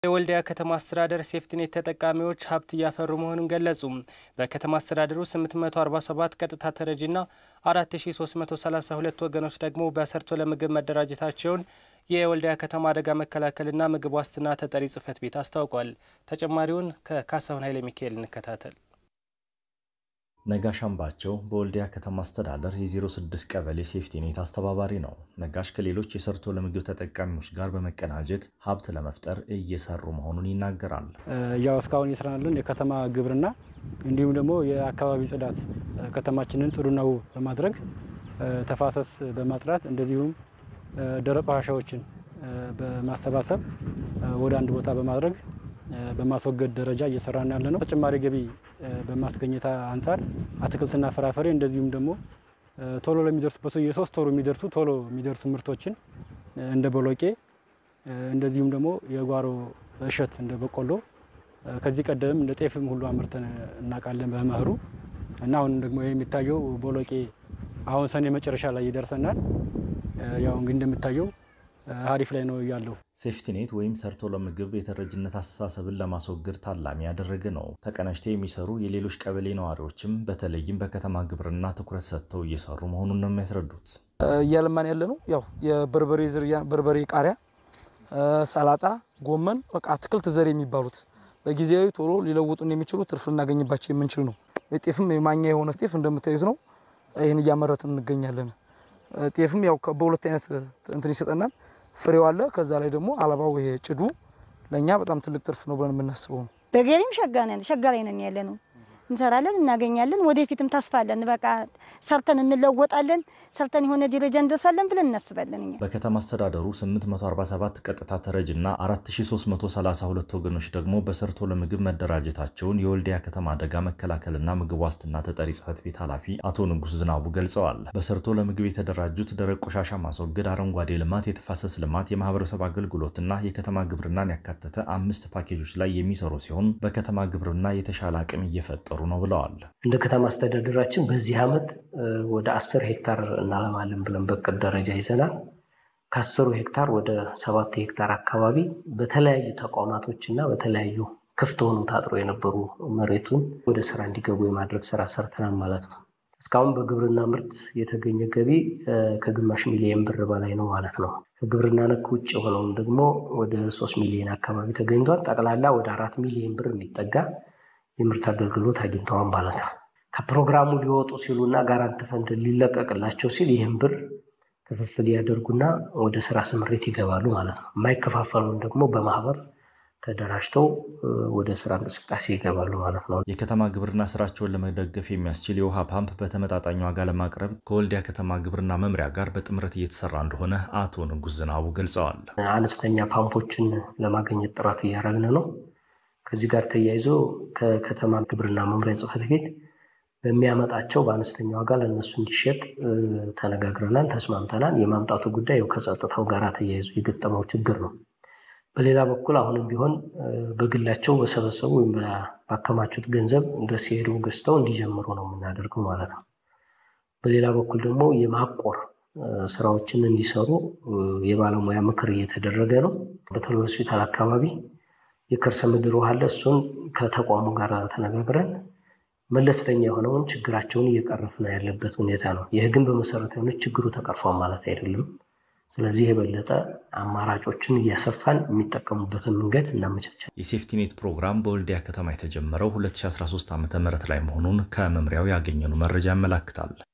የወልዲያ ከተማ አስተዳደር ሴፍቲኔት ተጠቃሚዎች ሀብት እያፈሩ መሆኑን ገለጹ። በከተማ አስተዳደሩ 847 ቀጥታ ተረጂና 4332 ወገኖች ደግሞ በሰርቶ ለምግብ መደራጀታቸውን የወልዲያ ከተማ አደጋ መከላከልና ምግብ ዋስትና ተጠሪ ጽሕፈት ቤት አስታውቋል። ተጨማሪውን ከካሳሁን ኃይለ ሚካኤል እንከታተል። ነጋሽ አምባቸው በወልዲያ ከተማ አስተዳደር የ06 ቀበሌ ሴፍቲኔት አስተባባሪ ነው። ነጋሽ ከሌሎች የሰርቶ ለምግብ ተጠቃሚዎች ጋር በመቀናጀት ሀብት ለመፍጠር እየሰሩ መሆኑን ይናገራል። ያው እስካሁን እየሰራን የከተማ ግብርና እንዲሁም ደግሞ የአካባቢ ጽዳት ከተማችንን ጽዱና ውብ በማድረግ ተፋሰስ በማጥራት እንደዚሁም ደረቅ ቆሻሻዎችን በማሰባሰብ ወደ አንድ ቦታ በማድረግ በማስወገድ ደረጃ እየሰራን ያለ ነው። ተጨማሪ ገቢ በማስገኘት አንጻር አትክልትና ፍራፍሬ እንደዚሁም ደግሞ ቶሎ ለሚደርሱ የሶስት ወሩ የሚደርሱ ቶሎ የሚደርሱ ምርቶችን እንደ ቦሎቄ እንደዚሁም ደግሞ የጓሮ እሸት እንደ በቆሎ ከዚህ ቀደም እንደ ጤፍም ሁሉ አምርተን እናውቃለን በመኸሩ እና አሁን ደግሞ የሚታየው ቦሎቄ አሁን ሰኔ መጨረሻ ላይ ይደርሰናል። ያው እንግዲህ እንደሚታየው አሪፍ ላይ ነው ያለው። ሴፍቲኔት ወይም ሰርቶ ለምግብ የተረጅነት አስተሳሰብን ለማስወገድ ታላሚ ያደረገ ነው። ተቀናጅተው የሚሰሩ የሌሎች ቀበሌ ነዋሪዎችም በተለይም በከተማ ግብርና ትኩረት ሰጥተው እየሰሩ መሆኑን ነው የሚያስረዱት። እያለማን ያለ ነው ያው የበርበሬ ዝርያ በርበሬ፣ ቃሪያ፣ ሰላጣ፣ ጎመን በቃ አትክልት ዘር የሚባሉት በጊዜያዊ ቶሎ ሊለውጡን የሚችሉ ትርፍ ልናገኝባቸው የምንችል ነው። ጤፍም የማኛ የሆነ ጤፍ እንደምታዩት ነው። ይህን እያመረትን እንገኛለን። ጤፍም ያው በሁለት አይነት እንትን ይሰጠናል። ፍሬው አለ። ከዛ ላይ ደግሞ አለባው ይሄ ጭዱ ለእኛ በጣም ትልቅ ትርፍ ነው ብለን የምናስበው ነው። በገቢም ሸጋ ነን፣ ሸጋ ላይ ነን ያለ ነው። እንሰራለን፣ እናገኛለን። ወደፊትም ተስፋ አለን። በቃ ሰርተን እንለወጣለን፣ ሰርተን የሆነ ደረጃ እንደርሳለን ብለን እናስባለን። እኛ በከተማ አስተዳደሩ 847 ቀጥታ ተረጅና 4332 ወገኖች ደግሞ በሰርቶ ለምግብ መደራጀታቸውን የወልዲያ ከተማ አደጋ መከላከልና ምግብ ዋስትና ተጠሪ ጽሕፈት ቤት ኃላፊ አቶ ንጉስ ዝናቡ ገልጸዋል። በሰርቶ ለምግብ የተደራጁት ደረቅ ቆሻሻ ማስወገድ፣ አረንጓዴ ልማት፣ የተፋሰስ ልማት፣ የማህበረሰብ አገልግሎትና የከተማ ግብርናን ያካተተ አምስት ፓኬጆች ላይ የሚሰሩ ሲሆን በከተማ ግብርና የተሻለ አቅም እየፈጠሩ ነው ብለዋል። እንደ ከተማ አስተዳደራችን በዚህ ዓመት ወደ አስር ሄክታር እናለማለን ብለን በቅድ ደረጃ ይዘናል። ከአስሩ ሄክታር ወደ ሰባት ሄክታር አካባቢ በተለያዩ ተቋማቶች እና በተለያዩ ክፍት ሆኑ ታጥሮ የነበሩ መሬቱን ወደ ስራ እንዲገቡ የማድረግ ስራ ሰርተናል ማለት ነው። እስካሁን በግብርና ምርት የተገኘ ገቢ ከግማሽ ሚሊየን ብር በላይ ነው ማለት ነው። ከግብርና ነክ ውጭ የሆነውን ደግሞ ወደ ሶስት ሚሊዮን አካባቢ ተገኝቷል። ጠቅላላ ወደ አራት ሚሊዮን ብር የሚጠጋ የምርት አገልግሎት አግኝተዋል ማለት ነው። ከፕሮግራሙ ሊወጡ ሲሉና ጋራንት ፈንድ ሊለቀቅላቸው ሲል ይህን ብር ክፍፍል ያደርጉና ወደ ስራ ስምሪት ይገባሉ ማለት ነው። የማይከፋፈሉን ደግሞ በማህበር ተደራጅተው ወደ ስራ እንቅስቃሴ ይገባሉ ማለት ነው። የከተማ ግብርና ስራቸውን ለመደገፍ የሚያስችል የውሃ ፓምፕ በተመጣጣኝ ዋጋ ለማቅረብ ከወልዲያ ከተማ ግብርና መምሪያ ጋር በጥምረት እየተሰራ እንደሆነ አቶ ንጉስ ዝናቡ ገልጸዋል። አነስተኛ ፓምፖችን ለማግኘት ጥረት እያደረግን ነው። ከዚህ ጋር ተያይዞ ከከተማ ግብርና መምሪያ ጽሕፈት ቤት በሚያመጣቸው በአነስተኛ ዋጋ ለእነሱ እንዲሸጥ ተነጋግረናል፣ ተስማምተናል። የማምጣቱ ጉዳይ ከጸጥታው ጋር ተያይዞ የገጠመው ችግር ነው። በሌላ በኩል አሁንም ቢሆን በግላቸው በሰበሰቡ ወይም ባከማቹት ገንዘብ ድረስ ሲሄዱ ገዝተው እንዲጀምሩ ነው የምናደርገው ማለት ነው። በሌላ በኩል ደግሞ የማቆር ስራዎችን እንዲሰሩ የባለሙያ ምክር እየተደረገ ነው። በተለይ ሆስፒታል አካባቢ የከርሰ ምድር ውሃ አለ። እሱን ከተቋሙ ጋር ተነጋግረን መለስተኛ የሆነውን ችግራቸውን እየቀረፍን ያለበት ሁኔታ ነው። ይህ ግን በመሰረታዊነት ችግሩ ተቀርፏል ማለት አይደለም። ስለዚህ የበለጠ አማራጮችን እያሰፋን የሚጠቀሙበትን መንገድ እናመቻቻል። የሴፍቲኔት ፕሮግራም በወልዲያ ከተማ የተጀመረው 2013 ዓ ም ላይ መሆኑን ከመምሪያው ያገኘነው መረጃ ያመላክታል።